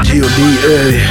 GODA.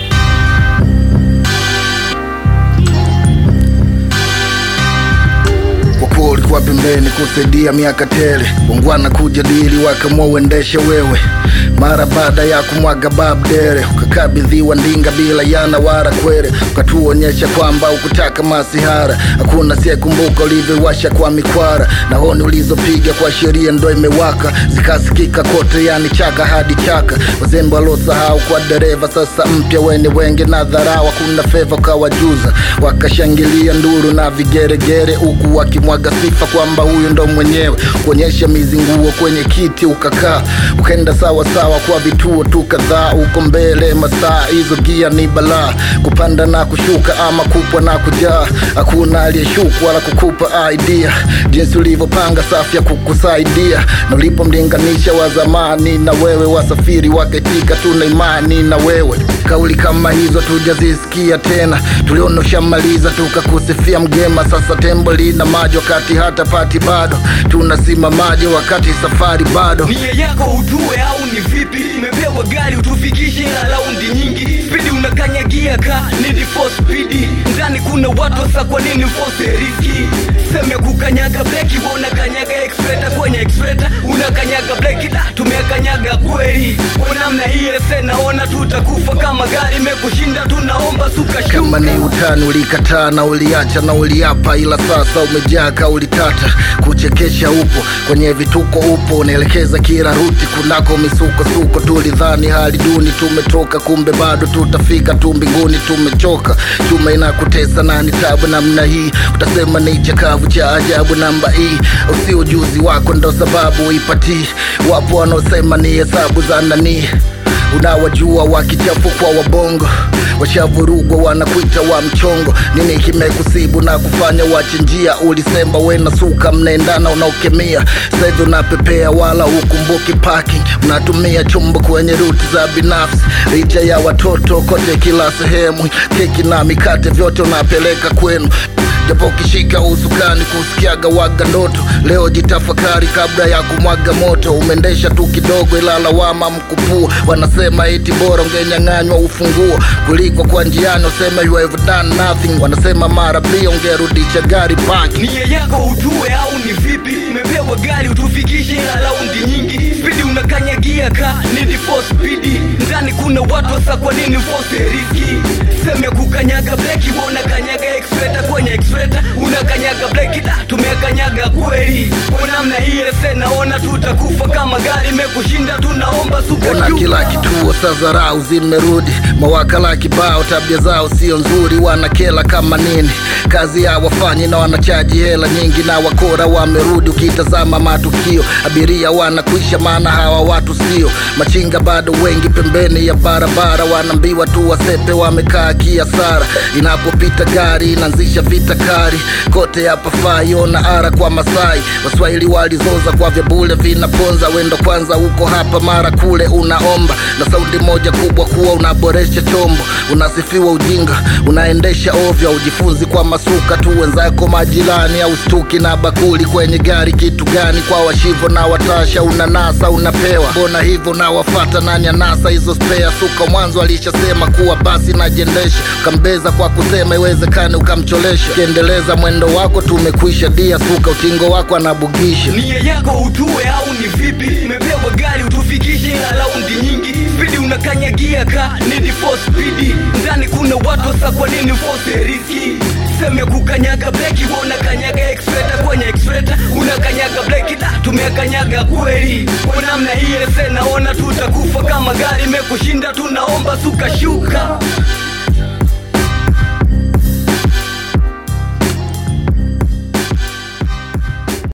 Kwa kuwa ulikuwa pembeni kusaidia miaka tele, ungwana kujadili wakamua uendeshe wewe mara baada ya kumwaga babdere ukakabidhiwa ndinga bila yana wara kwere ukatuonyesha kwamba ukutaka masihara hakuna siyekumbuka ulivyowasha kwa mikwara na honi ulizopiga kwa sheria ndo imewaka zikasikika kote yani chaka hadi chaka wazembe walosahau kwa dereva sasa mpya wene wenge na dharau hakuna feva ukawajuza wakashangilia nduru na vigeregere huku wakimwaga sifa kwamba huyu ndo mwenyewe kuonyesha mizinguo kwenye kiti ukakaa ukaenda sawa sawa kwa vituo tu kadhaa uko mbele masaa hizo gia ni balaa kupanda na kushuka ama kupwa na kujaa hakuna aliyeshuka wala kukupa idea jinsi ulivyopanga safu ya kukusaidia na ulipomlinganisha wa zamani na wewe wasafiri wakaitika tuna imani na wewe kauli kama hizo tujazisikia tena tuliona ushamaliza tukakusifia mgema sasa tembo lina maji wakati hata pati bado tunasimamaje wakati safari bado nia yako utue au ni vipi umepewa gari utufikishe ila raundi nyingi spidi unakanyagia ka need for speed ndani kuna watu wasa kwa nini force riski seme kukanyaga breki wa unakanyaga expreta kwenye expreta unakanyaga breki da tumekanyaga kweli kwa namna hii ese naona tutakufa kama gari imekushinda tunaomba suka kama ni utani ulikataa na uliacha na uliapa ila sasa umejaa kauli tata kuchekesha upo kwenye vituko upo unaelekeza kila ruti kunako misukosuko tulidhani hali duni tumetoka kumbe bado tutafika tu mbinguni tumechoka chuma inakutesa na ni tabu namna hii utasema ni chakavu cha ajabu namba hii usi ujuzi wako ndo sababu ipatii wapo wanaosema ni hesabu za nanii unawajua wakichafu kwa wabongo washavurugwa wanakuita wa mchongo nini kimekusibu na kufanya wache njia ulisema wena suka mnaendana unaokemia sahivi unapepea wala ukumbuki parking unatumia chombo kwenye ruti za binafsi licha ya watoto kote kila sehemu keki na mikate vyote unapeleka kwenu japo ukishika usukani kusikiaga waga ndoto leo jitafakari kabla ya kumwaga moto umeendesha tu kidogo ila lawama mkupua wanasema eti bora ungenyang'anywa ufunguo kuliko kwa njiani useme you have done nothing wanasema mara pia ungerudisha gari paki nia yako utue au ni vipi umepewa gari utufikishe ila raundi nyingi spidi unakanyagia ka need for speed ndani kuna watu wasa kwa nini force riski seme kukanyaga breki wa unakanyaga expreta kwenye expreta unakanyaga breki da tumekanyaga kweli kwa namna hii ese naona tutakufa kama gari imekushinda tunaomba suka ona kila kituo sa dharau zimerudi mawakala kibao tabia zao sio nzuri wanakela kama nini kazi ya wafanyi na wanachaji hela nyingi na wakora wamerudi ukitazama matukio abiria wanakwisha maana hawa watu sio machinga bado wengi pembeni ya barabara wanaambiwa tu wasepe wamekaa kiasara inapopita gari inaanzisha vita kari kote hapa faiona ara kwa masai waswahili walizoza kwa vyabule vinaponza wendo kwanza huko hapa mara kule unaomba na saundi moja kubwa kuwa unaboresha chombo unasifiwa ujinga unaendesha ovyo ujifunzi kwa masuka tu wenzako majirani au stuki na bakuli kwenye gari kitu gani kwa washivo na watasha unanasa unapewa mbona hivyo nawafata nani anasa hizo spea suka mwanzo alishasema kuwa basi najiendesha ukambeza kwa kusema iwezekane ukamcholesha ukiendeleza mwendo wako tumekwisha dia suka utingo wako anabugisha nia yako utue au ni vipi umepewa gari utufikishe ila raundi nyingi spidi unakanyagia ka need for speed ndani kuna watu wasa kwa nini force riski seme kukanyaga breki wa unakanyaga expreta kwenye expreta unakanyaga breki da tumekanyaga kweli kwa namna hii ese naona tutakufa kama gari imekushinda tunaomba suka shuka